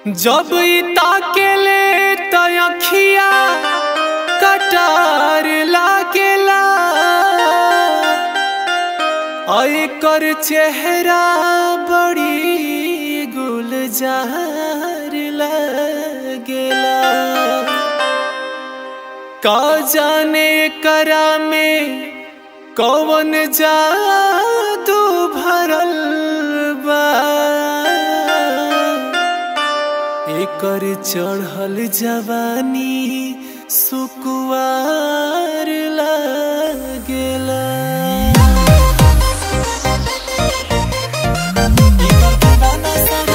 जब ई ताकेले त अखिया कटार लागेला आ एकर चेहरा बड़ी गुलजार लागेला का जाने करा में कौन जादू भरल बा एकर चढ़ल जवानी सुकुआर लागेला एकर दीवाना सारा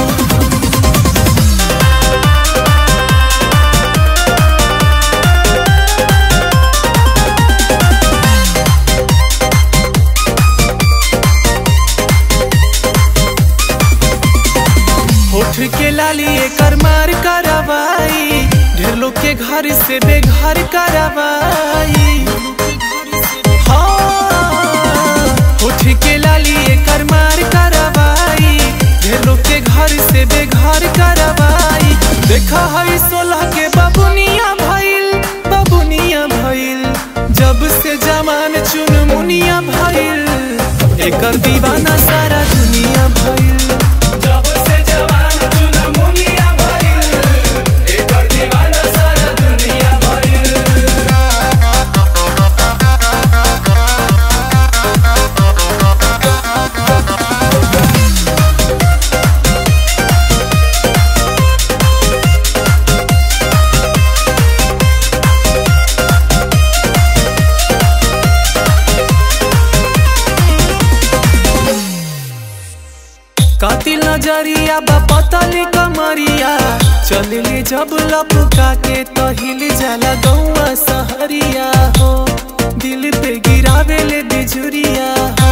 होठ के लाली एकर मार करवाई ढेर लोग के घर से बेघर करवाई हाँ, होठ के लाली एकर मार करवाई ढेर लोग के घर से बेघर करवाई देखा है सोलह के बबुनिया भइल बबुनिया भइल जब से जमान चुन मुनिया भइल एकर दीवाना सारा दुनिया भइल जब से जवान चुन मुनिया भइल एकर दीवाना सारा दुनिया भइल कातिल नजरिया बा पतली कमरिया चलले जब लपका के तो हिल जाला गौआ सहरिया हो दिल पे गिरावेले बिजुरिया हो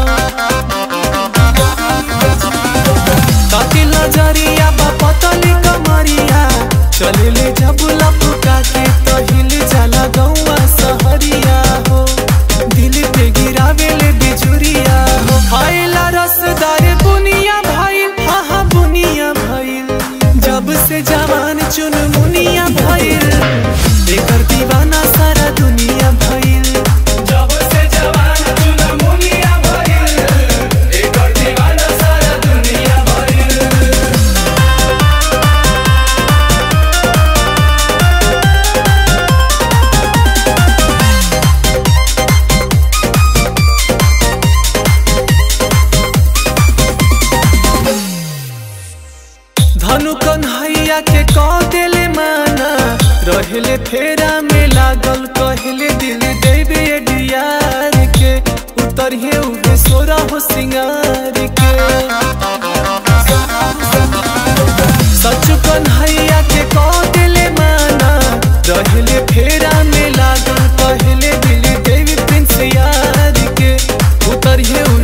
कातिल नजरिया बा पतली कमरिया चलले जब लपका के तो हिल जाला गौआ सहरिया हो दिल पे गिरावेले बिजुरिया हो खाइला रसदार बुनिया भइल हाँ हाँ बुनिया भइल जब से जवान चुन मुनिया भइल एकर दीवाना सारा दुनिया भइल जब से जवान चुन मुनिया भइल एकर दीवाना सारा दुनिया भइल धनु कन्हैया के कह देले माना रहले फेरा में लागल कहले दिल देवे डियार के उतरिए उहे सोरा हो सिंगार के सच कन्हैया के कह देले माना रहले फेरा में लागल कहले दिल देवी प्रिंस यार के उतरिए